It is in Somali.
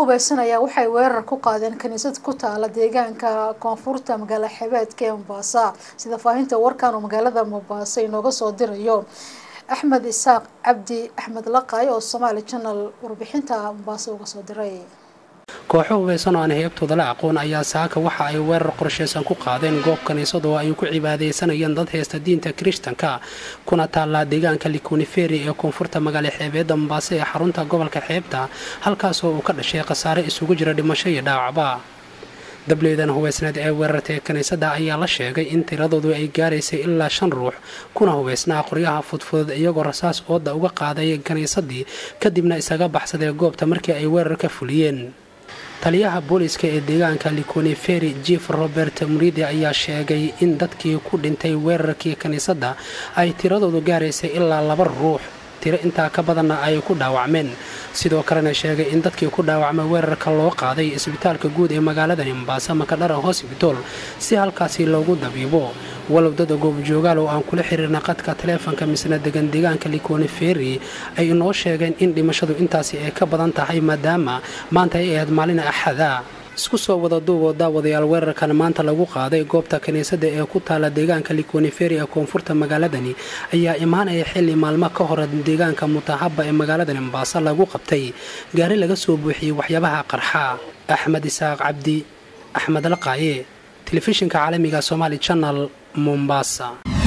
hubeysan ayaa waxay weerar ku qaadeen kaniisad ku taala deegaanka koonfurta magaala xebeedka ee mombasa sida faahinta warkan oo magaalada mombasa inooga soo dirayo axmed isaaq cabdi axmed laqay oo somaali channel warbixinta mombasa uga soo diray kooxo hubeysan oo aan heebtooda la aqoon ayaa saaka waxa ay weerar qorshaysan ku qaadeen goob kaniisad oo ay ku cibaadaysanayeen dad heesta diinta kirishtanka kuna taallaa deegaanka likuniferi ee koonfurta magaala xeebeedda mombaaso ee xarunta gobolka xeebta halkaasoo uu ka dhashay khasaare isugu jira dhimasho iyo dhaawacba dableedan hubeysneed ee weerartay kiniisadda ayaa la sheegay in tiradoodu ay gaaraysay ilaa shan ruux kuna hubeysnaa qoryaha fudfudud iyagoo rasaas ooda uga qaaday kiniisaddii kadibna isaga baxsadee goobta markii ay weerar ka fuliyeen taliyaha booliiska ee deegaanka likoniferi jief robert muridi ayaa sheegay in dadkii ku dhintay weerarkii kiniisadda ay tiradoodu gaaraysay ilaa laba ruux tiro intaa ka badanna ay ku dhaawacmeen sidoo kalena sheegay in dadkii ku dhaawacmay weerarka loo qaaday isbitaalka guud ee magaaladani mombaaso makadhara hosbitol si halkaasi loogu dabiibo walow dad goobjoogaal oo aan kula xiriirna qadka taleefonka misna degan deegaanka likoniferi ay inoo sheegeen in dhimashadu intaasi ay ka badan tahay maadaama maanta ay ahayd maalin axada isku soo wada duuboo daawadayaal weerarkan maanta lagu qaaday goobta kiniisadda ee ku taala deegaanka likoniferi ee koonfurta magaaladani ayaa imaanaya xilli maalmo ka hore deegaanka mutahaba ee magaaladani mombaaso lagu qabtay gaari laga soo buuxiyey waxyaabaha qarxa axmed isaaq cabdi axmed laqaaye telefishinka caalamiga somaali janal mombasa